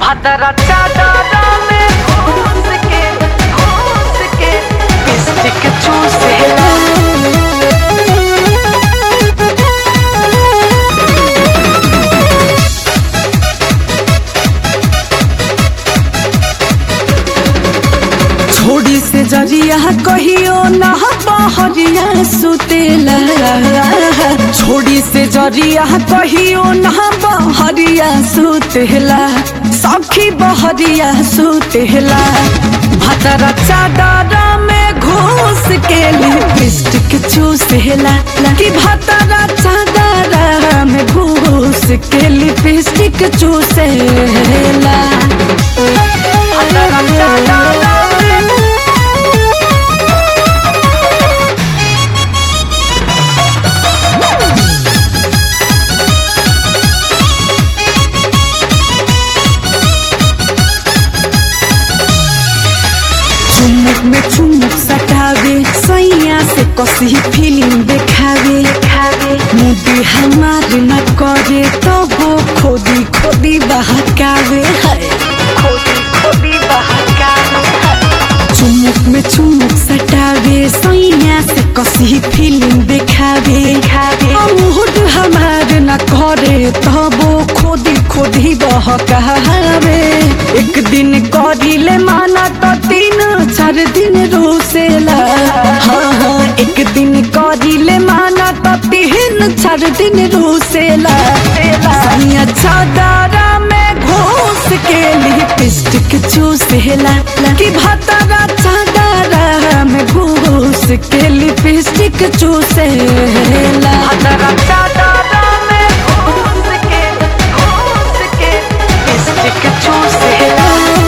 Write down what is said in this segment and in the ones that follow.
भादरा चादरा में घुस के घुस के लिपस्टिक चूसेला छोड़ी से जरिया कहियो ना बहरिया सुतेला छोड़ी से जरिया कहियो ना बहरिया सुतेला सखी बहरिया सुतेला भतरा चादरा में घुस के लिपस्टिक चूसेला कि भतरा चादरा में घुस के लिपस्टिक चूसेला भादरा चादरा में चुमुक में चुमुक सटावे सैया से कसी फिल्म देखावे देखावे मुदी हमार न करे तो वो खोदी खोदी बहकावे हाय खोदी खोदी बहकावे चुमुक में चुमुक सटावे सैया से कसी फिल्म देखावे देखावे मुहूर्त हमार न करे तो वो खोदी खोदी बहकावे एक दिन करिले माना तो तीन चार दिन रोसेला हाँ हाँ एक दिन करिले माना तो तीन चार दिन रोसेला सैया चादरा में घोस के लिपस्टिक चूसेला कि भतरा चादरा में घोस के लिपस्टिक चूसेला भादरा चादरा में घुस के घुस के लिपस्टिक चूसेला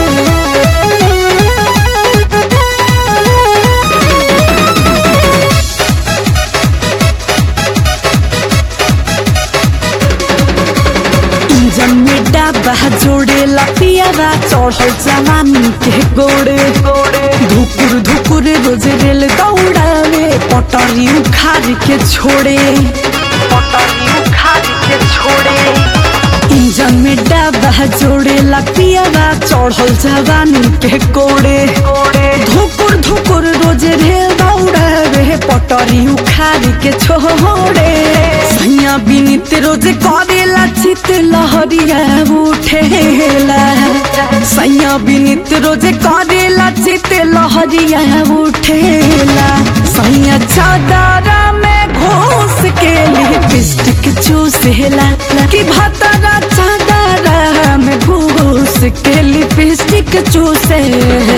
इंजन में डाबा जोड़ेला पियावा चढ़ल जवानी के गोड़े गोड़े धुकुर धुकुर रोज रेल दौड़ावे पटरी उखाड़ के छोड़े पटरी उखाड़ के छोड़े इंजन में डाबा जोड़ेला पियावा चढ़ल जवानी के गोड़े गोड़े धुकुर धुकुर रोज रेल दौड़ावे पटरी उखाड़ के छोड़े सैया बिनित रोज करेला चित लहरिया उठेला सैया बिनित रोज करेला चित लहरिया उठेला सैया चादरा में घोस के लिपस्टिक चूसेला कि भतरा चादरा में घोस के लिपस्टिक चूसेला